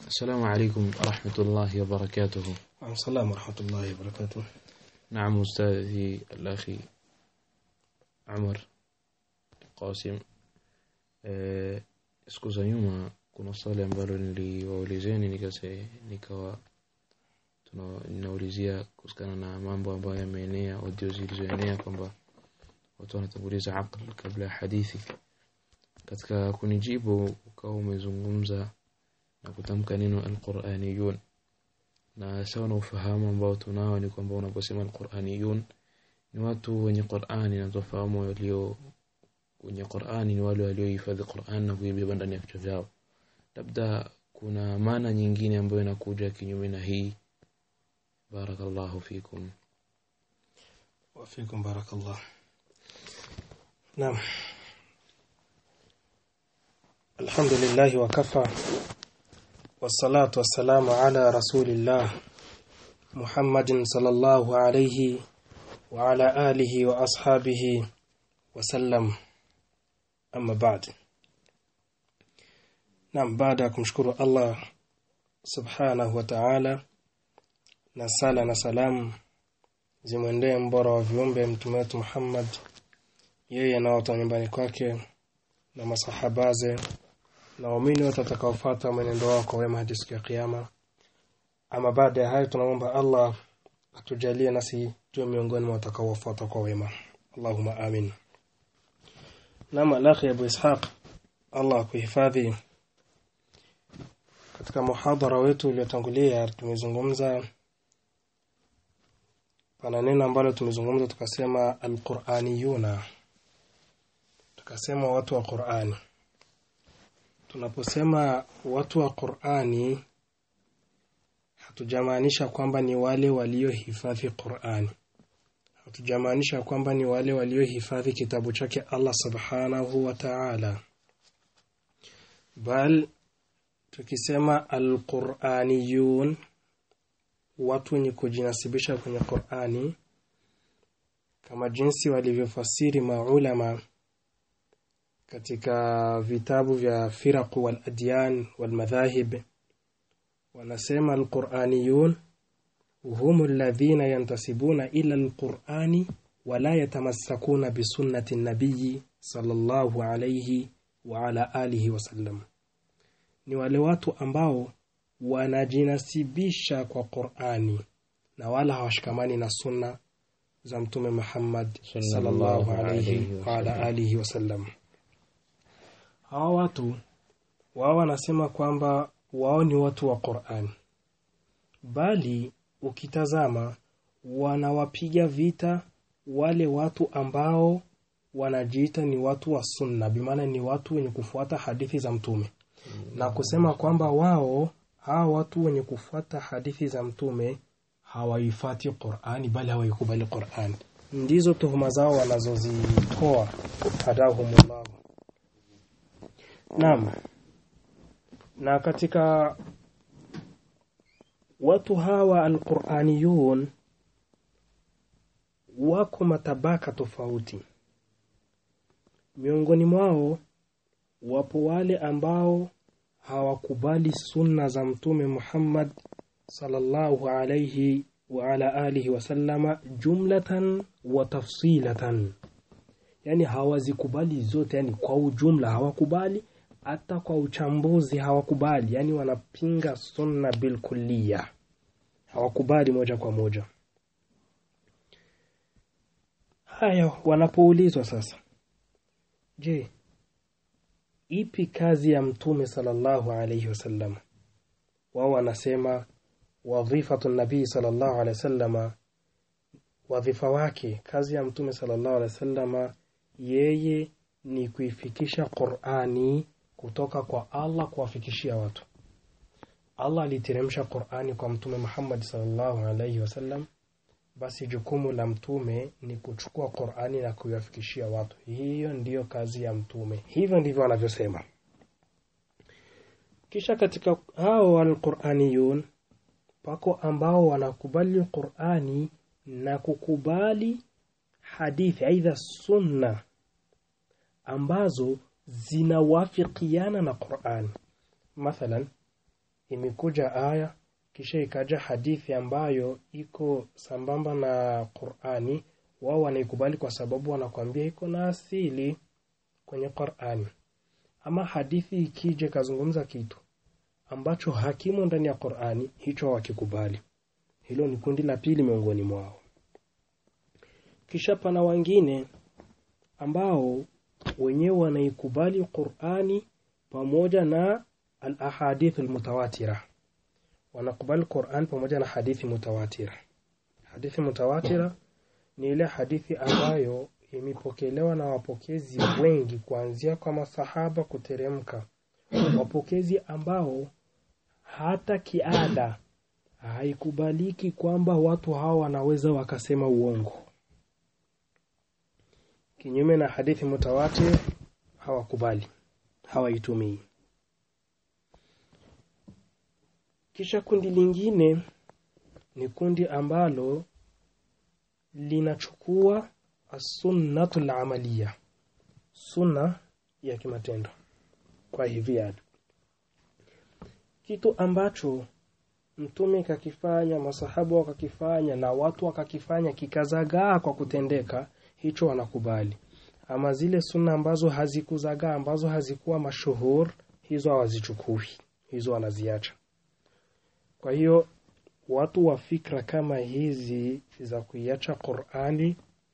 السلام عليكم ورحمة الله وبركاته وعليكم السلام ورحمة الله وبركاته نعم أستاذي الأخي عمر Qasim eh, siku za nyuma kuna swali ambalo niliwaulizeni nikase nikawa tuna- ninaulizia kuhusikana na mambo ambayo yameenea audio zilizoenea kwamba watu wanatanguliza aql kabla ya hadithi katika kunijibu ukawa umezungumza na kutamka neno alquraniyun na sawa na ufahamu ambao tunao ni kwamba unaposema alquraniyun ni watu wenye Qur'ani na tufahamu walio wenye Qur'ani ni wale waliohifadhi Qur'an na kuibeba ndani ya vichwa vyao. Labda kuna maana nyingine ambayo inakuja kinyume na hii. Barakallahu fikum. وفيكم بارك الله نعم الحمد لله وكفى والصلاة والسلام على رسول الله محمد صلى الله عليه وعلى آله وأصحابه وسلم أما بعد نعم بعد kumshukuru Allah subhanahu wa ta'ala na sala na salamu zimwendee mbora wa viumbe mtume wetu Muhammad yeye na watu wa nyumbani kwake na masahabaze na waumini wote watakaofuata mwenendo wao kwa wema hadi siku ya kiyama ama baada ya hayo tunamwomba Allah atujalie nasi tuwe miongoni mwa watakaofuata kwa wema Allahumma amin Nama lakhi Abu Ishaq Allah kuhifadhi katika muhadhara wetu uliotangulia tumezungumza pana neno ambalo tumezungumza tukasema alquraniyuna tukasema watu wa Qur'ani tunaposema watu wa Qur'ani hatujamaanisha kwamba ni wale waliohifadhi Qur'ani hatujamaanisha kwamba ni wale waliohifadhi kitabu chake Allah subhanahu wa ta'ala bal tukisema alquraniyun watu wenye kujinasibisha kwenye Qur'ani kama jinsi walivyofasiri maulama katika vitabu vya firaq wal adyan wal madhahib wanasema alquraniyun hum alladhina yantasibuna ila alqurani wala yatamassakuna bisunnati nabiyi sallallahu alayhi wa ala alihi wasallam ni wale watu ambao wanajinasibisha kwa Qur'ani na wala hawashikamani na sunna za mtume Muhammad sallallahu alayhi wa ala alihi wasallam hawa watu wao wanasema kwamba wao ni watu wa Qur'an bali ukitazama wanawapiga vita wale watu ambao wanajiita ni watu wa sunna bimaana ni watu wenye kufuata hadithi za mtume na kusema kwamba wao hawa watu wenye kufuata hadithi za mtume hawaifati Qur'ani bali hawaikubali Qur'ani ndizo tuhuma zao wanazozitoa hadahumullah Naam. Na katika watu hawa alquraniyun wako matabaka tofauti. Miongoni mwao wapo wale ambao hawakubali sunna za mtume Muhammad sallallahu alayhi wa ala alihi wasallama jumlatan wa tafsilatan yani hawazikubali zote yani kwa ujumla hawakubali hata kwa uchambuzi hawakubali yani wanapinga sunna bilkulliya hawakubali moja kwa moja haya wanapoulizwa sasa je ipi kazi ya mtume sallallahu alayhi wasallam wao wanasema wadhifatu nabii sallallahu alayhi wasallama wadhifa wake kazi ya mtume sallallahu alayhi wasallama yeye ni kuifikisha Qur'ani kutoka kwa Allah kuwafikishia watu. Allah aliteremsha Qur'ani kwa mtume Muhammad sallallahu alaihi wasallam, basi jukumu la mtume ni kuchukua Qur'ani na kuiwafikishia watu. Hiyo ndiyo kazi ya mtume. Hivyo ndivyo wanavyosema. Kisha katika hao alquraniyun pako ambao wanakubali Qur'ani na kukubali hadithi aidha sunna ambazo zinawafikiana na Qur'an. Mathalan imekuja aya kisha ikaja hadithi ambayo iko sambamba na Qur'ani, wao wanaikubali kwa sababu wanakwambia iko na asili kwenye Qur'ani. Ama hadithi ikija ikazungumza kitu ambacho hakimo ndani ya Qur'ani, hicho hawakikubali. Hilo ni kundi la pili miongoni mwao. Kisha pana wengine ambao wenyewe wanaikubali Qur'ani pamoja na al-ahadith al-mutawatira. Wanakubali Qur'an pamoja na hadithi mutawatira. Hadithi mutawatira ni ile hadithi ambayo imepokelewa na wapokezi wengi kuanzia kwa masahaba kuteremka, wapokezi ambao hata kiada haikubaliki kwamba watu hawa wanaweza wakasema uongo. Kinyume na hadithi mutawatir, hawakubali, hawaitumii. Kisha kundi lingine ni kundi ambalo linachukua as-sunnatu al-amaliya, sunna ya kimatendo. Kwa hivi kitu ambacho mtume kakifanya, masahaba wakakifanya na watu wakakifanya kikazagaa kwa kutendeka, hicho wanakubali. Ama zile sunna ambazo hazikuzagaa, ambazo hazikuwa mashuhur, hizo hawazichukui, hizo wanaziacha. Kwa hiyo watu wa fikra kama hizi za kuiacha Qur'ani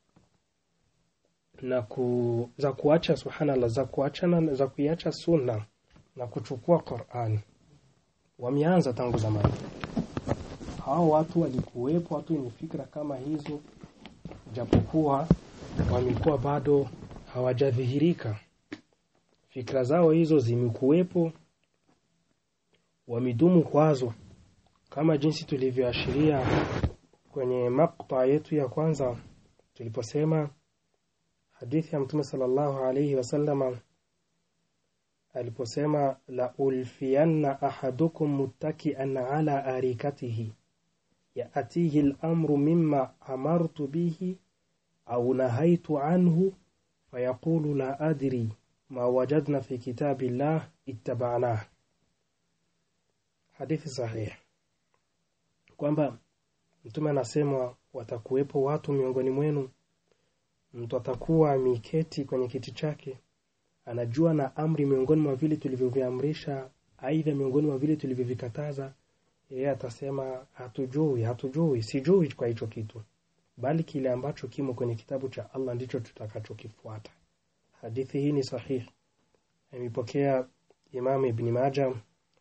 na ku, za kuacha subhanallah, za kuacha na za kuiacha sunna na kuchukua Qur'ani wameanza tangu zamani. Hao watu walikuwepo, watu wenye fikra kama hizo, japokuwa wamekuwa bado hawajadhihirika. Fikra zao hizo zimekuwepo, wamedumu kwazo, kama jinsi tulivyoashiria kwenye makta yetu ya kwanza tuliposema hadithi ya Mtume sallallahu alayhi wasallama aliposema la ulfiyanna ahadukum muttaki'an ala arikatihi ya'tihi al-amru mimma amartu bihi au nahaitu anhu fayaqulu la adri ma wajadna fi kitabillah ittaba'nah. Hadithi sahihi kwamba Mtume anasema watakuwepo watu miongoni mwenu, mtu atakuwa ameketi kwenye kiti chake anajua na amri miongoni mwa vile tulivyoviamrisha, aidha miongoni mwa vile tulivyovikataza, yeye atasema hatujui, hatujui, sijui kwa hicho kitu, bali kile ambacho kimo kwenye kitabu cha Allah ndicho tutakachokifuata. Hadithi hii ni sahihi, amepokea Imam Ibn Majah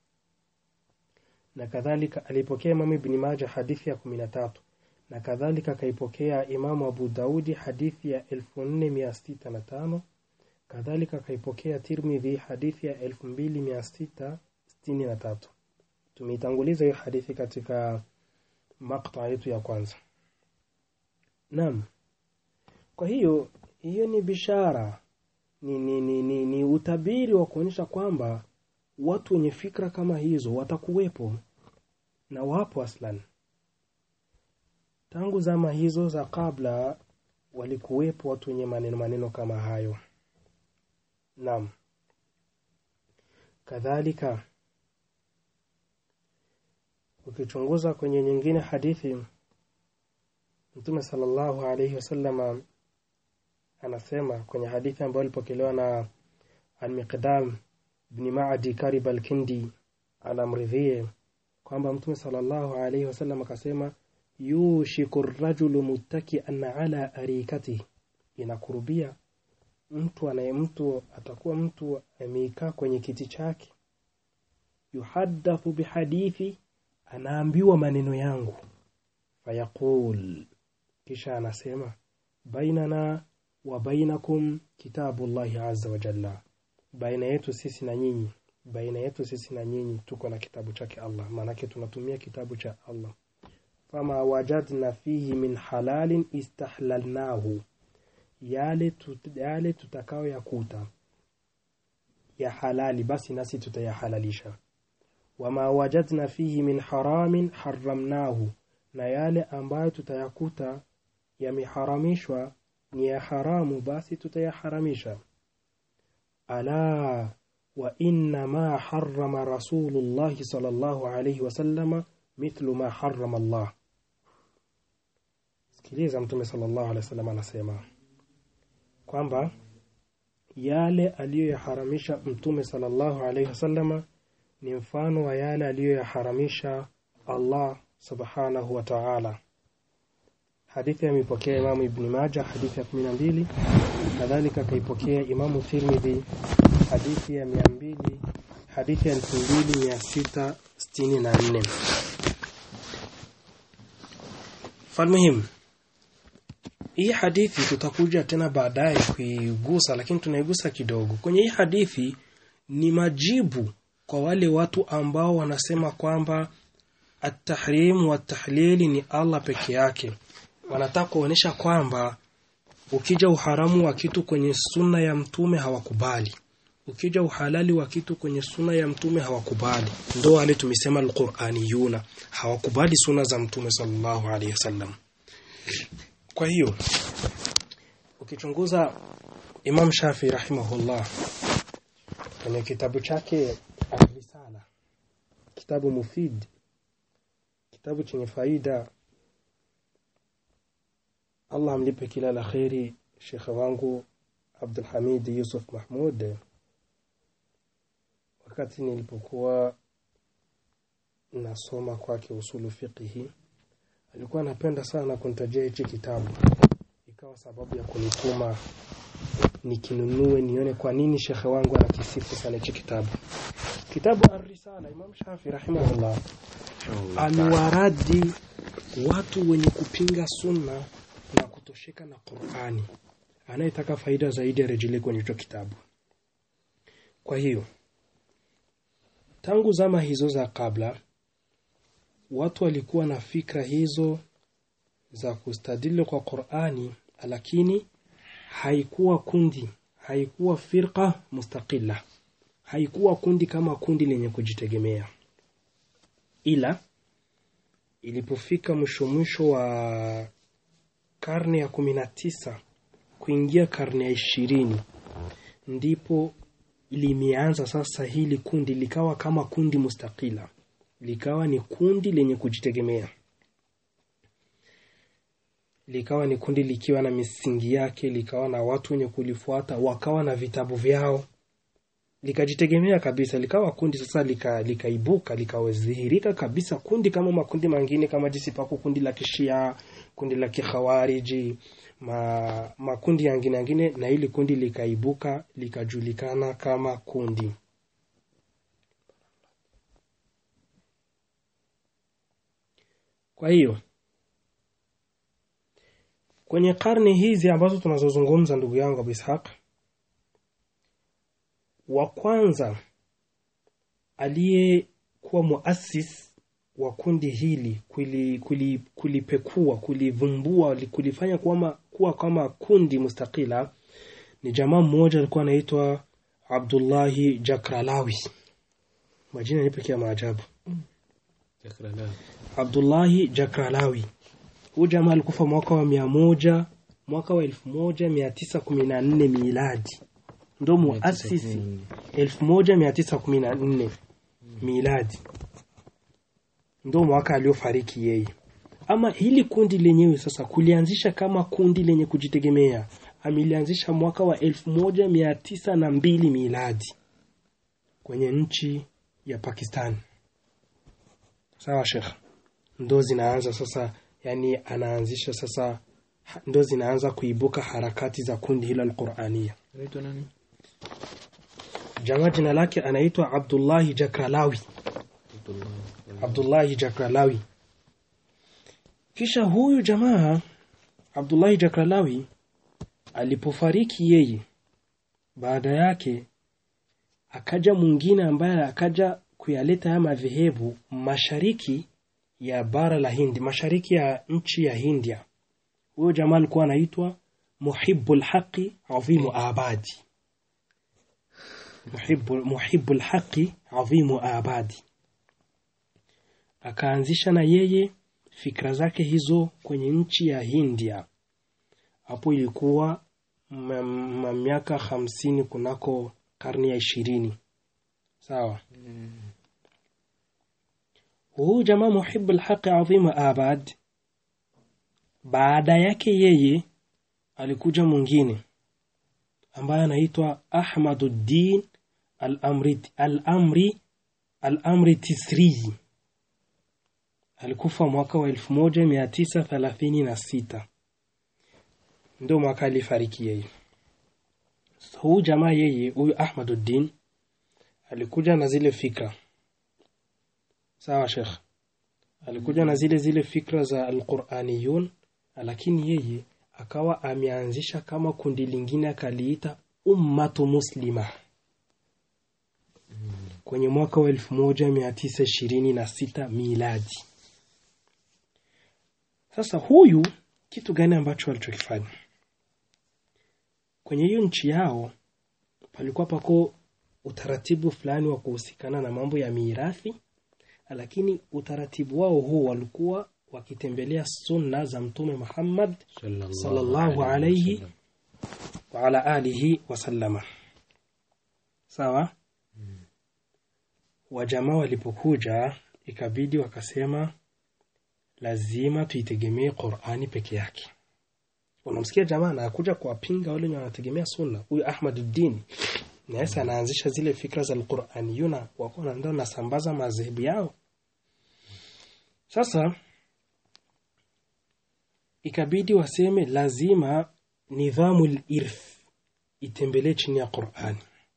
na kadhalika, alipokea Imam Ibn Majah hadithi ya kumi na tatu na kadhalika akaipokea Imamu Abu Daudi hadithi ya elfu nne mia sita na tano kadhalika akaipokea Tirmidhi hadithi ya 2663 tumeitanguliza hiyo hadithi katika makta yetu ya kwanza naam kwa hiyo hiyo ni bishara ni, ni, ni, ni, ni utabiri wa kuonyesha kwamba watu wenye fikra kama hizo watakuwepo na wapo aslan tangu zama hizo za kabla walikuwepo watu wenye maneno maneno kama hayo Naam. Kadhalika ukichunguza kwenye nyingine hadithi Mtume sallallahu alayhi wasallam anasema kwenye hadithi ambayo ilipokelewa na Al-Miqdam ibn Ma'di Karib al-Kindi anamridhie kwamba Mtume sallallahu alayhi wasallam akasema yushiku ar-rajulu muttaki'an ala arikatihi inakurubia mtu anaye mtu atakuwa mtu ameikaa kwenye kiti chake, yuhaddathu bihadithi, anaambiwa maneno yangu, fayaqul, kisha anasema bainana wa bainakum kitabullahi azza wa jalla, baina yetu sisi na nyinyi, baina yetu sisi na nyinyi tuko na kitabu chake Allah, maanake tunatumia kitabu cha Allah. Fama wajadna fihi min halalin istahlalnahu yale, tut, yale tutakao yakuta ya halali basi nasi tutayahalalisha. Wama wajadna fihi min haramin haramnahu, na yale ambayo tutayakuta yameharamishwa ni ya haramu basi tutayaharamisha. Ala wa inna ma harrama rasulullahi sallallahu alayhi wasallama mithlu ma harrama Allah. Sikiliza, Mtume sallallahu alayhi wasallam anasema kwamba yale aliyoyaharamisha Mtume sallallahu alayhi wasallama ni mfano wa yale aliyoyaharamisha Allah subhanahu wa ta'ala. Hadithi ameipokea Imamu Ibn Majah hadithi ya 12, kadhalika akaipokea Imamu Tirmidhi hadithi ya 200 hadithi ya 2664. Falmuhim, hii hadithi tutakuja tena baadaye kuigusa, lakini tunaigusa kidogo. Kwenye hii hadithi ni majibu kwa wale watu ambao wanasema kwamba at-tahrim wa tahlili ni Allah peke yake. Wanataka kuonesha kwamba ukija uharamu wa kitu kwenye sunna ya mtume hawakubali, ukija uhalali wa kitu kwenye sunna ya mtume hawakubali. Ndo wale tumesema alquraniyuna hawakubali sunna za mtume sallallahu alaihi wasallam. Kwa hiyo ukichunguza Imam Shafi rahimahullah kwenye kitabu chake Risala, kitabu mufid, kitabu chenye faida, Allah amlipe kila la kheri shekhe wangu Abdul Hamid Yusuf Mahmud. Wakati nilipokuwa nasoma kwake usulu fiqhi, alikuwa anapenda sana kunitajia hichi kitabu, ikawa sababu ya kunituma nikinunue nione kwa nini shekhe wangu anakisifu sana hichi kitabu. Kitabu Ar-Risala, Imam Shafi rahimahullah aliwaradi watu wenye kupinga sunna na kutosheka na Qur'ani. Anayetaka faida zaidi arejelee kwenye hicho kitabu. Kwa hiyo tangu zama hizo za kabla watu walikuwa na fikra hizo za kustadili kwa Qur'ani, lakini haikuwa kundi, haikuwa firqa mustaqilla, haikuwa kundi kama kundi lenye kujitegemea, ila ilipofika mwisho mwisho wa karne ya kumi na tisa kuingia karne ya ishirini ndipo limeanza sasa hili kundi likawa kama kundi mustakila, likawa ni kundi lenye kujitegemea, likawa ni kundi likiwa na misingi yake, likawa na watu wenye kulifuata, wakawa na vitabu vyao, likajitegemea kabisa, likawa kundi sasa, lika likaibuka likawazihirika kabisa kundi kama makundi mengine, kama jinsi pako kundi la kishia, kundi la kikhawariji ma, makundi yangine yangine, na hili kundi likaibuka likajulikana kama kundi. Kwa hiyo kwenye karne hizi ambazo tunazozungumza, ndugu yangu Abu Ishaq, wa kwanza aliyekuwa muassis wa kundi hili kuli, kuli, kulipekua kulivumbua kulifanya kuwa, kuwa kama kundi mustakila ni jamaa mmoja alikuwa anaitwa Abdullahi Jakralawi. Majina ni pekee ya maajabu. Abdullahi Jakralawi, huyu jamaa alikufa mwaka wa mia moja mwaka wa elfu moja mia tisa kumi na nne miladi, ndo muasisi elfu moja mia tisa kumi na nne miladi ndo mwaka aliofariki yeye. Ama hili kundi lenyewe sasa kulianzisha kama kundi lenye kujitegemea amelianzisha mwaka wa elfu moja mia tisa na mbili miladi kwenye nchi ya Pakistan. Sawa Sheikh, ndo zinaanza sasa, yani anaanzisha sasa, ndo zinaanza kuibuka harakati za kundi hilo Alqurania. Jamaa jina lake anaitwa Abdullahi Jakralawi. Abdullahi Jakralawi. Kisha huyu jamaa Abdullahi Jakralawi alipofariki yeye, baada yake akaja mwingine ambaye akaja kuyaleta haya madhehebu mashariki ya bara la Hindi, mashariki ya nchi ya Hindia. Huyo jamaa alikuwa anaitwa Muhibbul Haqi Adhimu Abadi. Muhibbul Muhibbul Haqi Adhimu Abadi akaanzisha na yeye fikra zake hizo kwenye nchi ya Hindia. Hapo ilikuwa miaka hamsini kunako karne ya ishirini sawa huu jamaa muhibu lhaqi adhima abad baada yake yeye alikuja mwingine ambaye anaitwa ahmaduddin al-amri al-amri al-amri tisri alikufa mwaka wa 1936 ndio mwaka alifariki yeye huu jamaa yeye huyu ahmaduddin alikuja na zile fikra sawa shekh alikuja na zile zile fikra za alquraniyun lakini yeye akawa ameanzisha kama kundi lingine akaliita ummatu muslima kwenye mwaka wa 1926 miladi sasa huyu kitu gani ambacho alichokifanya kwenye hiyo nchi yao palikuwa pako utaratibu fulani wa kuhusikana na mambo ya mirathi lakini utaratibu wao huo walikuwa wakitembelea sunna za mtume Muhammad sallallahu alayhi wa ala alihi wasallama sawa wajamaa walipokuja ikabidi wakasema lazima tuitegemee Qur'ani peke yake unamsikia jamaa anakuja kuwapinga wale wenye wanategemea sunna huyu Ahmaduddin na yeye anaanzisha zile fikra za Qur'aniyuna wako na ndio nasambaza madhehebu yao sasa ikabidi waseme lazima nidhamu irth itembelee chini ya Qur'ani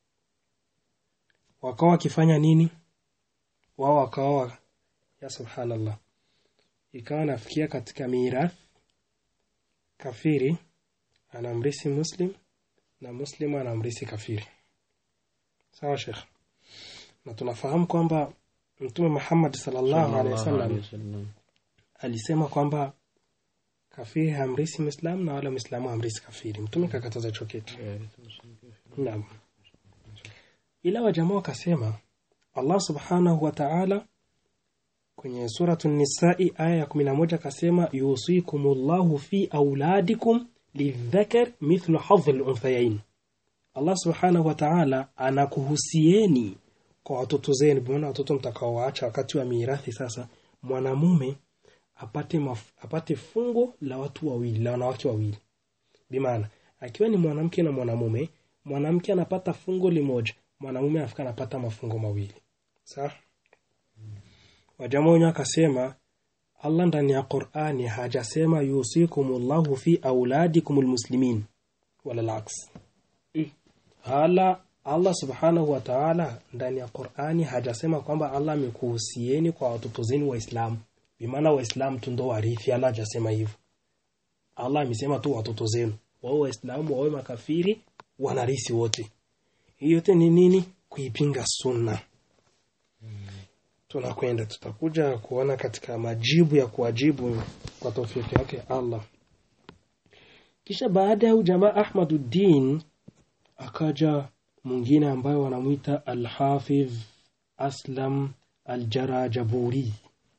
wakawa wakifanya nini wao wakawa ya subhanallah ikawa nafikia katika mirath kafiri anamrisi muslim na muslim anamrisi kafiri sawa shekh na tunafahamu kwamba mtume Muhammad sallallahu alaihi wasallam alisema kwamba kafiri hamrisi Muislamu na wala Muislamu hamrisi kafiri. Mtume kakataza hicho kitu. Naam. Ila wajamaa wakasema Allah subhanahu wa ta'ala kwenye suratu Nisai aya ya 11 akasema yusikumullahu fi auladikum lidhakar mithlu hadhi al-unthayain. Allah subhanahu wa ta'ala anakuhusieni kwa watoto zenu, bimaana watoto mtakaowaacha wakati wa mirathi. Sasa mwanamume apate maf, apate fungo la watu wawili la wanawake wawili, bimaana akiwa ni mwanamke na mwanamume, mwanamke anapata fungo limoja, mwanamume anafika anapata mafungo mawili. Sawa. Wajamaa wenyewe akasema Allah ndani ya Qur'ani hajasema yusikumullahu fi auladikumul muslimin wala laks. Hala Allah subhanahu wa ta'ala ndani ya Qur'ani hajasema kwamba Allah amekuhusieni kwa watoto zenu Waislamu. Bimaana Waislamu tu ndo warithi, Allah hajasema hivyo. Allah amesema tu watoto zenu. Wao Waislamu wawe makafiri wanarisi wote. Hiyo yote ni nini? Kuipinga sunna. Tunakwenda tutakuja kuona katika majibu ya kuwajibu kwa taufiki yake Allah. Kisha baada ya jamaa Ahmaduddin akaja mwingine ambaye wanamwita Al-Hafidh Aslam Al-Jarajaburi.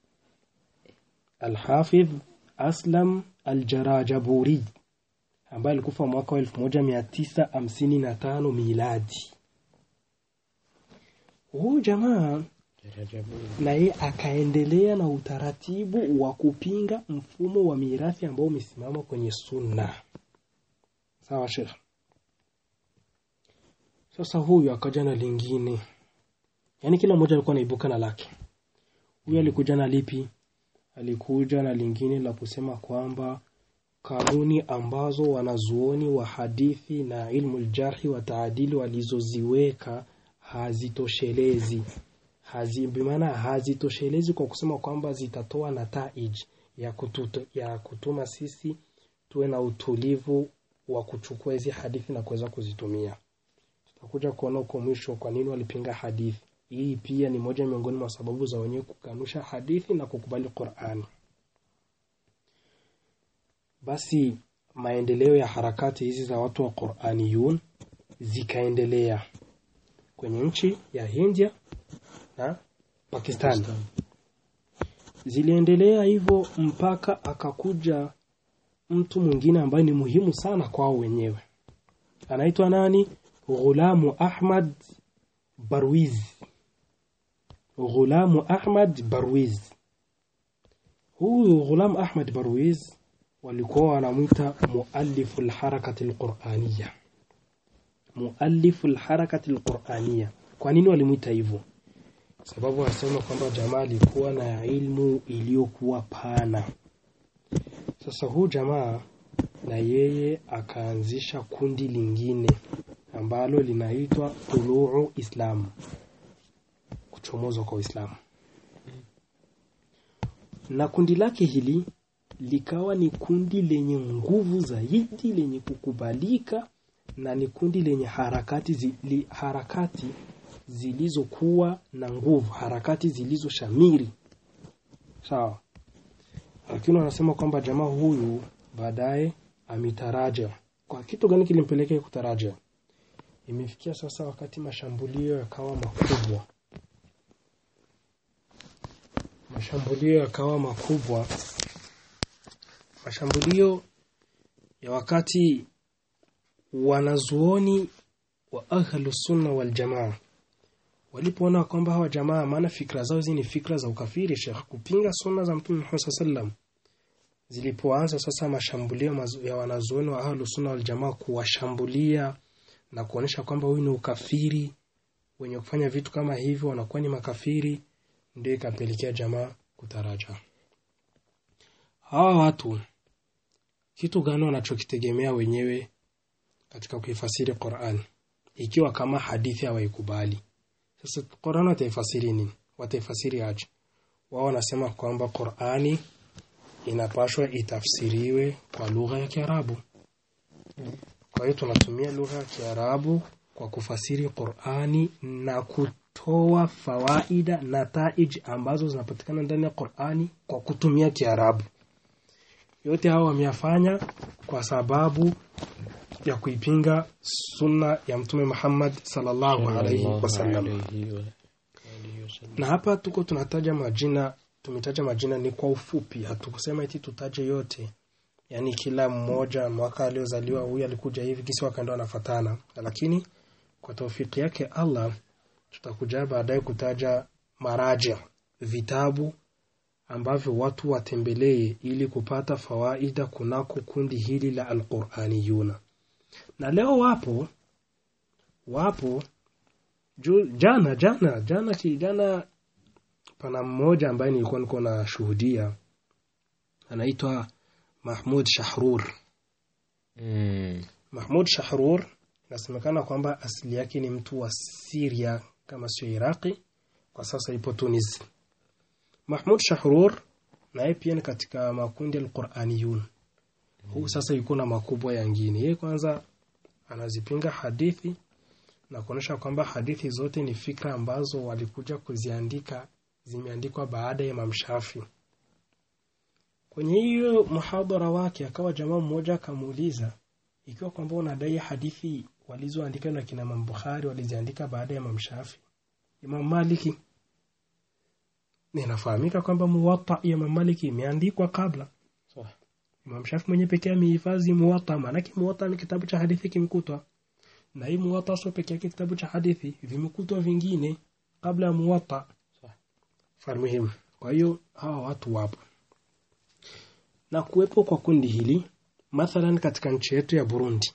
Al-Hafidh Aslam Al-Jarajaburi ambaye alikufa mwaka wa 1955 miladi. Huyu jamaa na yeye akaendelea na utaratibu wa kupinga mfumo wa mirathi ambao umesimama kwenye sunna. Sawa Sheikh. Sasa huyu akaja na lingine, yaani kila mmoja alikuwa anaibuka na lake. Huyu alikuja na lipi? Alikuja na lingine la kusema kwamba kanuni ambazo wanazuoni wa hadithi na ilmu ljarhi wa taadili walizoziweka hazitoshelezi hazi, bimaana hazitoshelezi kwa kusema kwamba zitatoa nataij ya, kututo, ya kutuma sisi tuwe na utulivu wa kuchukua hizi hadithi na kuweza kuzitumia. Tutakuja kuona huko mwisho kwa nini walipinga hadithi. Hii pia ni moja miongoni mwa sababu za wenyewe kukanusha hadithi na kukubali Qur'ani. Basi maendeleo ya harakati hizi za watu wa Qur'aniyun zikaendelea kwenye nchi ya India na Pakistan. Ziliendelea hivyo mpaka akakuja mtu mwingine ambaye ni muhimu sana kwao wenyewe. Anaitwa nani? Ghulamu Ahmad Barwizi. Ghulamu Ahmad Barwiz. Huyu Ghulam Ahmad Barwiz walikuwa wanamwita muallifu lharakati lquraniya, muallifu lharakati lquraniya. Kwa nini walimwita hivyo? Sababu wanasema kwamba jamaa alikuwa na ilmu iliyokuwa pana. Sasa huu jamaa na yeye akaanzisha kundi lingine ambalo linaitwa Tuluu Islam, kuchomozwa kwa Uislamu, na kundi lake hili likawa ni kundi lenye nguvu zaidi, lenye kukubalika na ni kundi lenye harakati, zili, harakati zilizokuwa na nguvu, harakati zilizoshamiri. Sawa, lakini wanasema kwamba jamaa huyu baadaye ametaraja. Kwa kitu gani kilimpelekea kutaraja? Imefikia sasa wakati mashambulio yakawa makubwa, mashambulio yakawa makubwa, mashambulio ya wakati wanazuoni wa ahlu sunna wal jamaa walipoona kwamba hawa jamaa, maana fikra zao hizi ni fikra za ukafiri, Sheikh, kupinga sunna za Mtume Muhammad sallam zilipoanza sasa mashambulio ya wanazuoni wa ahlu sunna wal jamaa kuwashambulia na kuonyesha kwamba huyu ni ukafiri, wenye kufanya vitu kama hivyo wanakuwa ni makafiri, ndio ikapelekea jamaa kutaraja. Hawa watu kitu gani wanachokitegemea wenyewe katika kuifasiri Qur'an, ikiwa kama hadithi hawaikubali? Sasa Qur'an wataifasiri nini? Wataifasiri aje? Wao wanasema kwamba Qur'ani inapashwa itafsiriwe kwa lugha ya Kiarabu. Kwa hiyo tunatumia lugha ya Kiarabu kwa kufasiri Qur'ani na kutoa fawaida na taij ambazo zinapatikana ndani ya Qur'ani kwa kutumia Kiarabu. Yote hao wameyafanya kwa sababu ya kuipinga sunna ya Mtume Muhammad sallallahu alaihi wasallam. Na hapa tuko tunataja majina, tumetaja majina ni kwa ufupi, hatukusema eti tutaje yote yaani kila mmoja mwaka aliozaliwa huyu alikuja hivi kisi wakaenda wanafatana, lakini kwa taufiki yake Allah tutakuja baadaye kutaja maraja, vitabu ambavyo watu watembelee ili kupata fawaida kunako kundi hili la Alquraniyuna. Na leo wapo wapo ju, jana jana jana kijana, pana mmoja ambaye nilikuwa niko na shuhudia anaitwa Mahmud Shahrur. Mm. Mahmud Shahrur inasemekana kwamba asili yake ni mtu wa Syria kama sio Iraqi, kwa sasa ipo Tunis. Mahmud Shahrur naye pia ni katika makundi al-Quraniyun. Huu sasa yuko na makubwa yangine. Yeye kwanza anazipinga hadithi na kuonyesha kwamba hadithi zote ni fikra ambazo walikuja kuziandika, zimeandikwa baada ya Imam Shafi. Kwenye hiyo muhadhara wake akawa jamaa mmoja akamuuliza ikiwa kwamba unadai hadithi walizoandika na kina Imam Bukhari waliziandika baada ya Imam Shafi, Imam Maliki, ninafahamika kwamba Muwatta ya Imam Maliki imeandikwa kabla. Sawa. Imam Shafi mwenye pekee amehifadhi Muwatta, maanake Muwatta ni kitabu cha hadithi kimekutwa, na hii Muwatta sio pekee yake kitabu cha hadithi, vimekutwa vingine kabla ya Muwatta. Sawa. Farmuhimu. Kwa hiyo hawa watu wapo na kuwepo kwa kundi hili mathalan katika nchi yetu ya Burundi,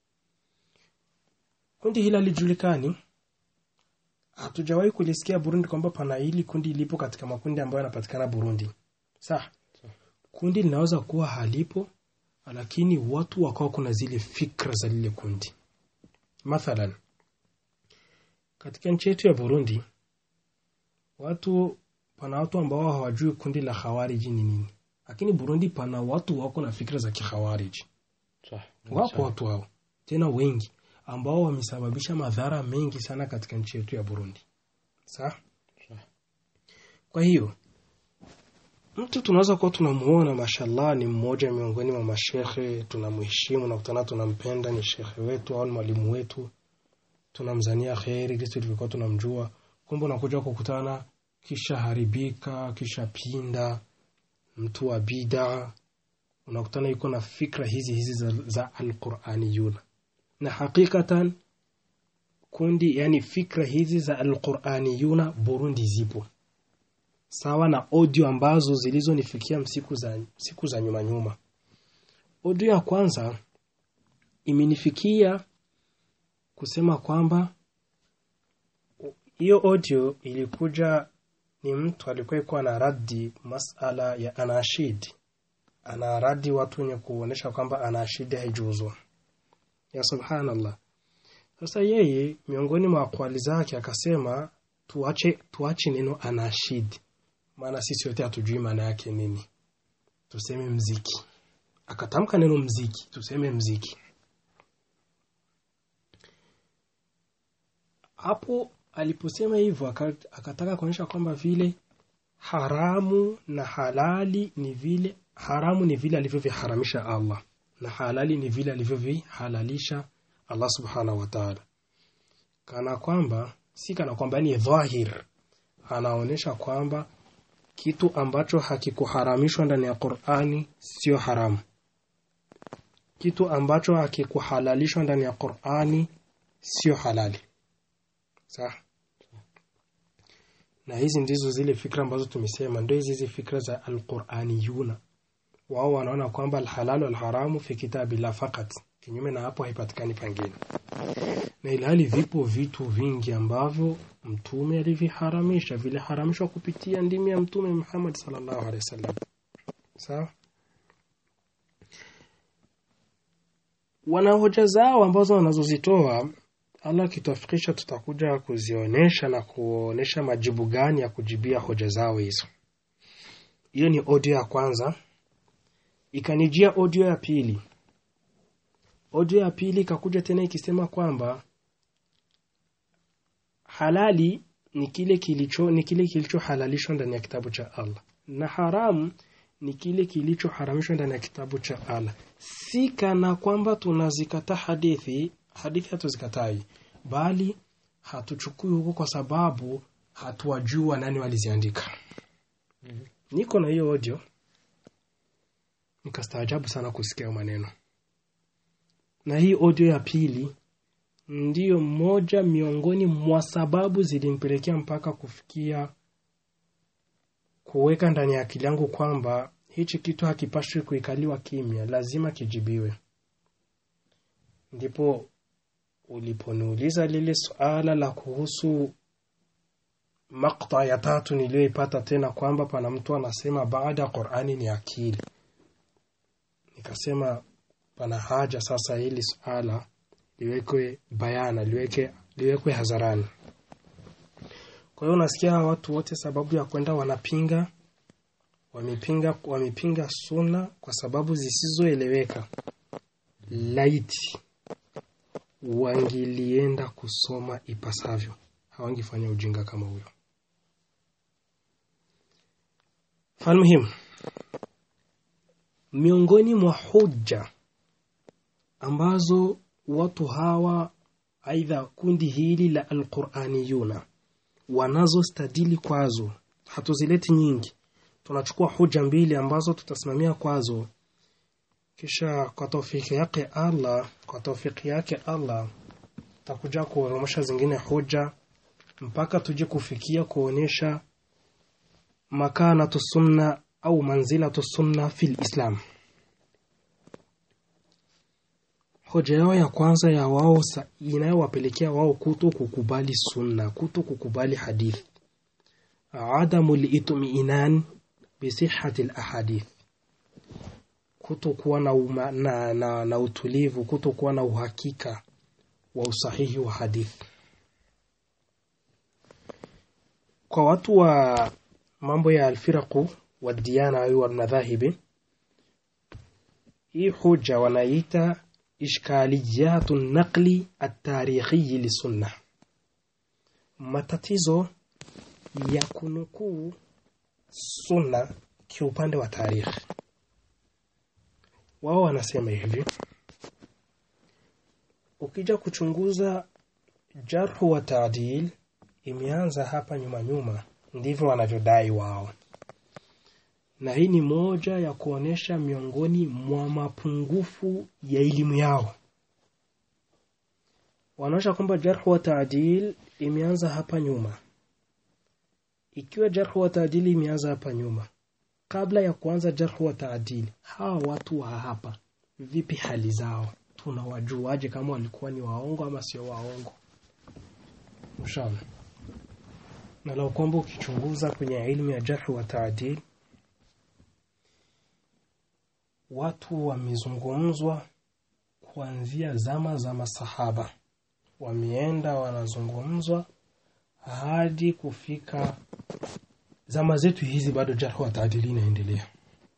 kundi hili halijulikani, hatujawahi kulisikia Burundi kwamba pana hili kundi lipo katika makundi ambayo yanapatikana Burundi. Sawa, kundi linaweza kuwa halipo, lakini watu wakawa kuna zile fikra za lile kundi. Mathalan katika nchi yetu ya Burundi, watu pana watu ambao hawajui kundi la Khawariji ni nini lakini Burundi pana watu wako na fikra za kikhawariji. Sawa. Wako watu hao tena wengi ambao wamesababisha madhara mengi sana katika nchi yetu ya Burundi. Sawa? Sawa. Kwa hiyo mtu tunaweza kuwa tunamuona, mashallah, ni mmoja miongoni mwa mashekhe, tunamheshimu na kutana, tunampenda, ni shekhe wetu au ni mwalimu wetu, tunamzania kheri kisi tulivyokuwa tunamjua, kumbe unakuja kukutana, kisha haribika, kisha pinda mtu wa bid'a unakutana yuko na fikra hizi hizi za, za alquraniyuna na hakikatan kundi yani fikra hizi za alquraniyuna Burundi zipo sawa na audio ambazo zilizonifikia siku za, siku za nyuma nyuma. Audio ya kwanza imenifikia kusema kwamba hiyo audio ilikuja ni mtu alikuwa ikuwa na radi masala ya anashid, anaradi watu wenye kuonesha kwamba anashidi haijuzwa. Ya subhanallah. Sasa yeye miongoni mwa akwali zake akasema tuache, tuache neno anashid, maana sisi wote hatujui maana yake nini, tuseme mziki. Akatamka neno mziki, tuseme mziki. Hapo aliposema hivyo akataka kuonyesha kwamba vile haramu na halali ni vile haramu ni vile alivyoviharamisha Allah na halali ni vile alivyovihalalisha Allah subhanahu wa ta'ala, kana kwamba si kana kwamba ni dhahir, anaonyesha kwamba kitu ambacho hakikuharamishwa ndani ya Qur'ani sio haramu, kitu ambacho hakikuhalalishwa ndani ya Qur'ani sio halali. Sawa. Na hizi ndizo zile fikra ambazo tumesema, ndio hizi hizi fikra za alquraniyuna. Wao wanaona kwamba alhalalu alharamu fi kitabillah fakat, kinyume na hapo haipatikani pangine, na ilhali vipo vitu vingi ambavyo mtume aliviharamisha, viliharamishwa kupitia ndimi ya mtume Muhammad sallallahu alaihi wasallam. Sawa. Wana hoja zao ambazo wanazozitoa Allah akituafikisha tutakuja kuzionyesha na kuonyesha majibu gani ya kujibia hoja zao hizo. Hiyo ni audio ya kwanza. Ikanijia audio ya pili. Audio ya pili ikakuja tena ikisema kwamba halali ni kile kilicho ni kile kilichohalalishwa ndani ya kitabu cha Allah na haramu ni kile kilichoharamishwa ndani ya kitabu cha Allah. Si kana kwamba tunazikataa hadithi hadithi hatuzikatai, bali hatuchukui huko kwa sababu hatuwajua nani waliziandika. mm -hmm. Niko na hiyo audio, nikastaajabu sana kusikia maneno, na hii audio ya pili ndiyo moja miongoni mwa sababu zilimpelekea mpaka kufikia kuweka ndani ya akili yangu kwamba hichi kitu hakipashwi kuikaliwa kimya, lazima kijibiwe. Ndipo uliponiuliza lile suala la kuhusu makta ya tatu niliyoipata tena kwamba pana mtu anasema baada ya Qur'ani ni akili, nikasema pana haja sasa hili suala liwekwe bayana, liweke liwekwe hadharani. Kwa hiyo unasikia watu wote sababu ya kwenda wanapinga wamepinga wamepinga sunna kwa sababu zisizoeleweka. Laiti wangelienda kusoma ipasavyo, hawangefanya ujinga kama huyo. Falmuhimu, miongoni mwa hoja ambazo watu hawa aidha kundi hili la alquraniyuna wanazostadili kwazo, hatuzileti nyingi, tunachukua hoja mbili ambazo tutasimamia kwazo kisha kwa taufiki yake Allah, kwa taufiki yake Allah takuja kuoromosha zingine hoja mpaka tuje kufikia kuonyesha makanatu sunna au manzilatu sunna fil Islam. Hoja yao ya kwanza ya wao inayowapelekea wao kuto kukubali sunna, kuto kukubali hadith, adamu litmiinan bisihati lahadith kutokuwa na, uma, na, na, na utulivu, kutokuwa na uhakika wa usahihi wa hadithi. Kwa watu wa mambo ya alfiraqu wa diyana au walmadhahibi, hii hoja wanaita ishkaliyatu naqli atarikhiyi lisunna, matatizo ya kunukuu sunna kiupande wa tarikhi. Wao wanasema hivi, ukija kuchunguza jarhu wa taadil imeanza hapa nyuma nyuma, ndivyo wanavyodai wao, na hii ni moja ya kuonesha miongoni mwa mapungufu ya elimu yao. Wanaonyesha kwamba jarhu wa taadil imeanza hapa nyuma, ikiwa jarhu wa taadili imeanza hapa nyuma kabla ya kuanza jarhu wa taadili hawa watu wa hapa vipi hali zao tunawajuaje kama walikuwa ni waongo ama sio waongo mshaona na lau kwamba ukichunguza kwenye ilmu ya jarhu wa taadil watu wamezungumzwa kuanzia zama za masahaba wameenda wanazungumzwa hadi kufika zama zetu hizi bado jarhu wa taadili inaendelea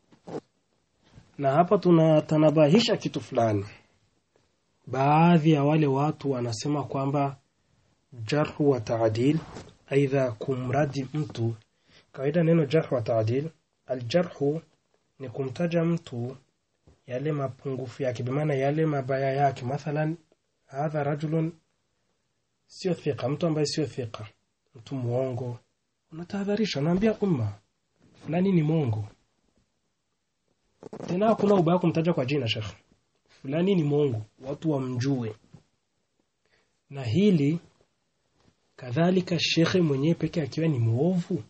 na hapa tunatanabahisha kitu fulani baadhi ya wale watu wanasema kwamba jarhu wa taadil aidha kumradi mtu kawaida neno jarhu wa taadil aljarhu ni kumtaja mtu yale mapungufu yake bimaana yale mabaya yake mathalan hadha rajulun sio thika mtu ambaye sio thika mtu muongo unatahadharisha unaambia umma fulani ni mwongo tena hakuna ubaya kumtaja kwa jina shekh fulani ni mwongo watu wamjue na hili kadhalika shekhe mwenyewe peke akiwa ni mwovu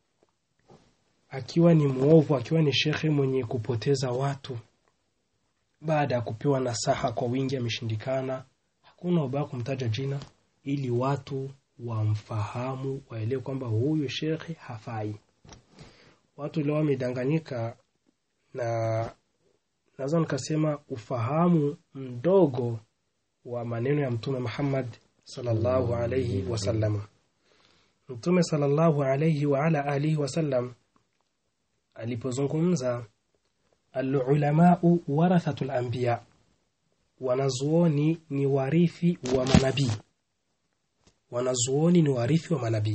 akiwa ni mwovu akiwa ni shekhe mwenye kupoteza watu baada ya kupewa nasaha kwa wingi ameshindikana hakuna ubaya kumtaja jina ili watu wamfahamu waelewe kwamba huyu shekhe hafai watu leo wamedanganyika na naweza nikasema ufahamu mdogo wa maneno ya mtume Muhammad sallallahu alayhi wasallam mtume sallallahu alayhi wa ala alihi wasallam alipozungumza alulamau warathatul anbiya wanazuoni ni warithi wa manabii wanazuoni ni warithi wa manabii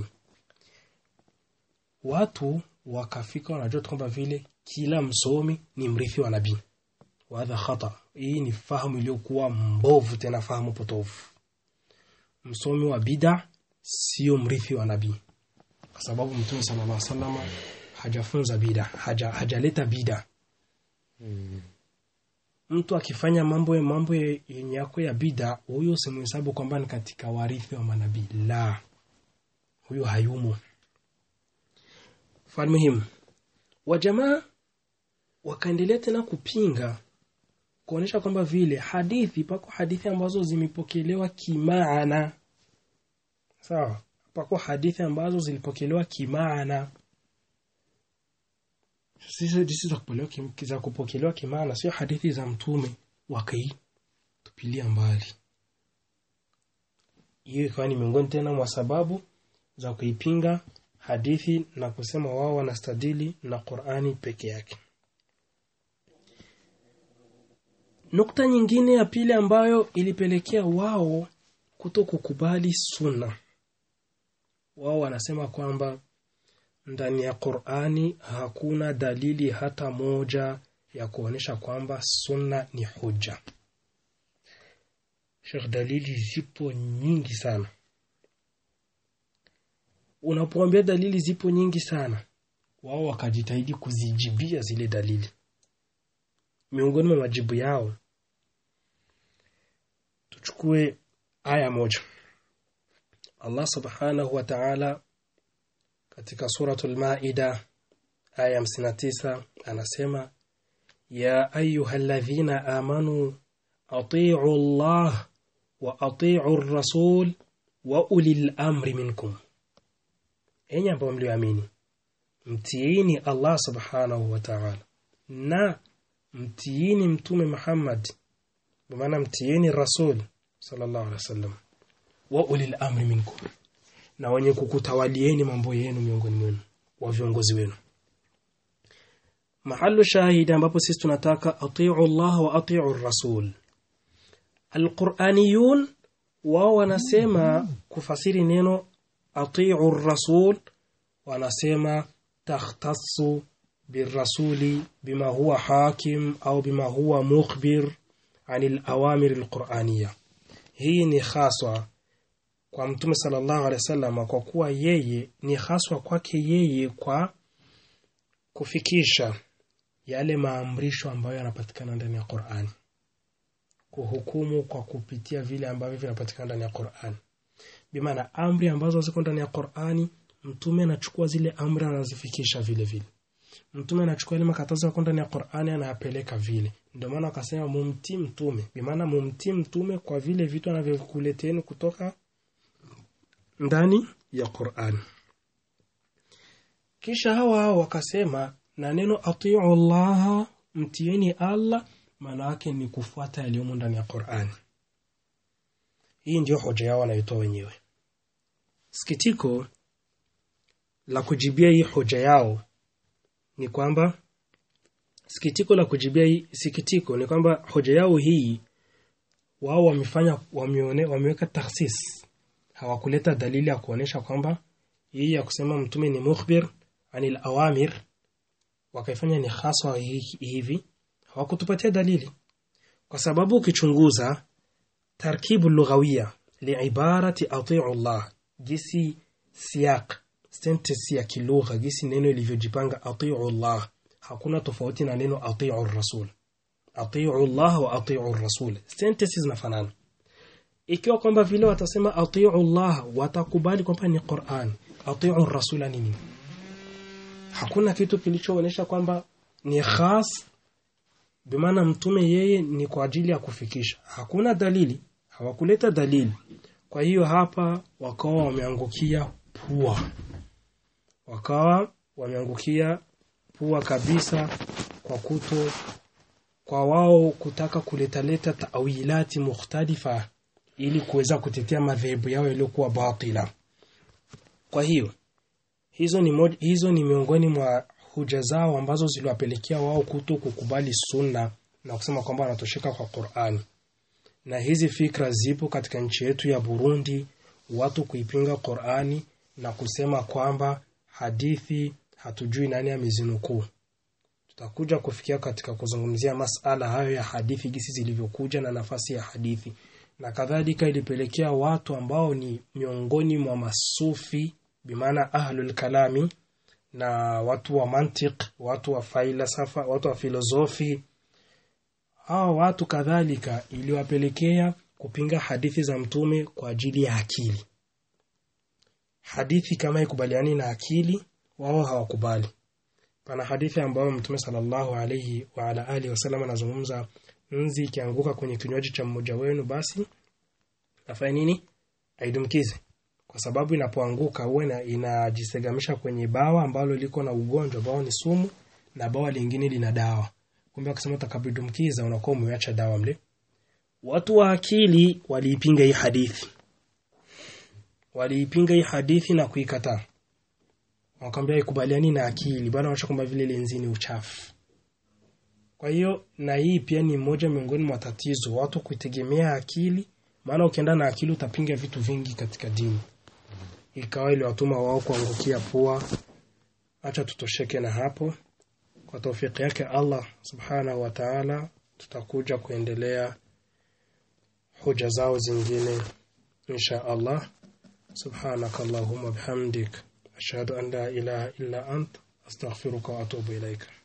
watu wakafika wanajua kwamba vile kila msomi ni mrithi wa nabii wadha khata hii ni fahamu iliyokuwa mbovu tena fahamu potofu msomi wa bida sio mrithi wa nabii kwa sababu mtume sallallahu alaihi wasallam hajafunza bida haja, hajaleta bida Mm. mtu akifanya mambo mambo yenye yako ya bida huyo usimhesabu kwamba ni katika warithi wa manabii la huyo hayumo falmuhimu wajamaa wakaendelea tena kupinga kuonyesha kwamba vile hadithi pako hadithi ambazo zimepokelewa kimaana sawa pako hadithi ambazo zilipokelewa kimaana sisi sisi za kupokelewa kim- za kupokelewa kimaana sio hadithi za mtume wakaitupilia mbali hiyo ikawa ni miongoni tena mwa sababu za kuipinga hadithi na kusema wao wanastadili na Qur'ani peke yake nukta nyingine ya pili ambayo ilipelekea wao kuto kukubali sunna wao wanasema kwamba ndani ya Qur'ani hakuna dalili hata moja ya kuonyesha kwamba sunna ni hujja. Sheikh, dalili zipo nyingi sana. Unapoambia dalili zipo nyingi sana, wao wakajitahidi kuzijibia zile dalili. Miongoni mwa majibu yao tuchukue aya moja. Allah Subhanahu wa Ta'ala katika suratul Maida aya 59 anasema ya ayyuhalladhina amanu atii'u Allah wa atii'u ar-rasul wa ulil amri minkum enyi ambao mlioamini mtiini Allah subhanahu wa ta'ala na mtiini mtume Muhammad kwa maana mtiini rasul sallallahu alaihi wasallam wa ulil amri minkum na wenye kukutawalieni mambo yenu miongoni mwenu wa viongozi wenu mahalu shahidi ambapo sisi tunataka atiu Allah wa atiu rasul alquraniyun wao wanasema kufasiri neno atiu rasul wanasema takhtassu بالرسول بما هو حاكم أو بما هو مخبر عن الأوامر القرآنية hii ni haswa kwa mtume sallallahu alaihi wasallam kwa kuwa yeye ni haswa kwake yeye kwa kufikisha yale maamrisho ambayo yanapatikana ndani ya Qur'an kuhukumu kwa kupitia vile ambavyo vinapatikana ndani ya Qur'an bimaana amri ambazo ziko ndani ya Qur'ani mtume anachukua zile amri anazifikisha vile vile mtume anachukua ile makatazo yako ndani ya Qur'ani anayapeleka vile ndio maana akasema mumtii mtume bimaana mumtii mtume kwa vile vitu anavyokuleteni kutoka ndani ya Qur'ani kisha hawa hao wakasema na neno atiu Allah mtieni Allah maana yake ni kufuata yaliyomo ndani ya Qur'ani hii ndio hoja yao wanaitoa wenyewe sikitiko la kujibia hii hoja yao ni kwamba sikitiko la kujibia hii sikitiko ni kwamba hoja yao hii wao wamefanya wameone, wameweka takhsis hawakuleta dalili ya kuonesha kwamba hii ya kusema mtume ni mukhbir anil awamir wakaifanya ni haswa hivi hawakutupatia dalili kwa sababu ukichunguza tarkibu lughawiya liibarati atiu Allah jinsi siaq sentence ya kilugha jinsi neno ilivyojipanga atiu Allah hakuna tofauti na neno atiu rasul atiu Allah wa atiu rasul sentences zinafanana ikiwa kwamba vile watasema atiu Allah watakubali kwamba ni Qur'an atiu rasul ni nini hakuna kitu kilichoonyesha kwamba ni khas bimaana mtume yeye ni kwa ajili ya kufikisha hakuna dalili hawakuleta dalili kwa hiyo hapa wakawa wameangukia pua wakawa wameangukia pua kabisa kwa kuto kwa wao kutaka kuletaleta tawilati mukhtalifa ili kuweza kutetea madhehebu yao yaliyokuwa batila kwa hiyo hizo ni, mod, hizo ni miongoni mwa huja zao ambazo ziliwapelekea wao kuto kukubali sunna na kusema kwamba wanatosheka kwa Qur'ani. Na hizi fikra zipo katika nchi yetu ya Burundi, watu kuipinga Qur'ani na kusema kwamba hadithi hatujui nani amezinukuu. Tutakuja kufikia katika kuzungumzia masala hayo ya hadithi gisi zilivyokuja na nafasi ya hadithi na kadhalika, ilipelekea watu ambao ni miongoni mwa masufi bimaana ahlul kalami na watu wa mantiq, watu wa falsafa, watu wa filosofi, hawa watu kadhalika iliwapelekea kupinga hadithi za mtume kwa ajili ya akili. Hadithi kama ikubaliani na akili, wao hawakubali. Pana hadithi ambayo mtume sallallahu alayhi wa ala alihi wasallam anazungumza, nzi ikianguka kwenye kinywaji cha mmoja wenu, basi afanye nini? Aidumkize kwa sababu inapoanguka huwa inajisegamisha kwenye bawa ambalo liko na ugonjwa ambao ni sumu na bawa lingine lina dawa. Kumbe akisema utakabidumkiza unakuwa umeacha dawa mle. Watu wa akili waliipinga hii hadithi, waliipinga hii hadithi na kuikataa, wakamwambia ikubaliani na akili, bwana wanaonyesha kwamba vile lenzi ni uchafu. Kwa hiyo na hii pia ni moja miongoni mwa tatizo, watu kuitegemea akili, maana ukienda na akili utapinga vitu vingi katika dini ikawa iliwatuma wao kuangukia pua. Acha tutosheke na hapo. Kwa taufiki yake Allah subhanahu wa ta'ala, tutakuja kuendelea hoja zao zingine insha Allah. Subhanaka Allahumma bihamdik ashhadu an la ilaha illa ant astaghfiruka wa atubu ilaika.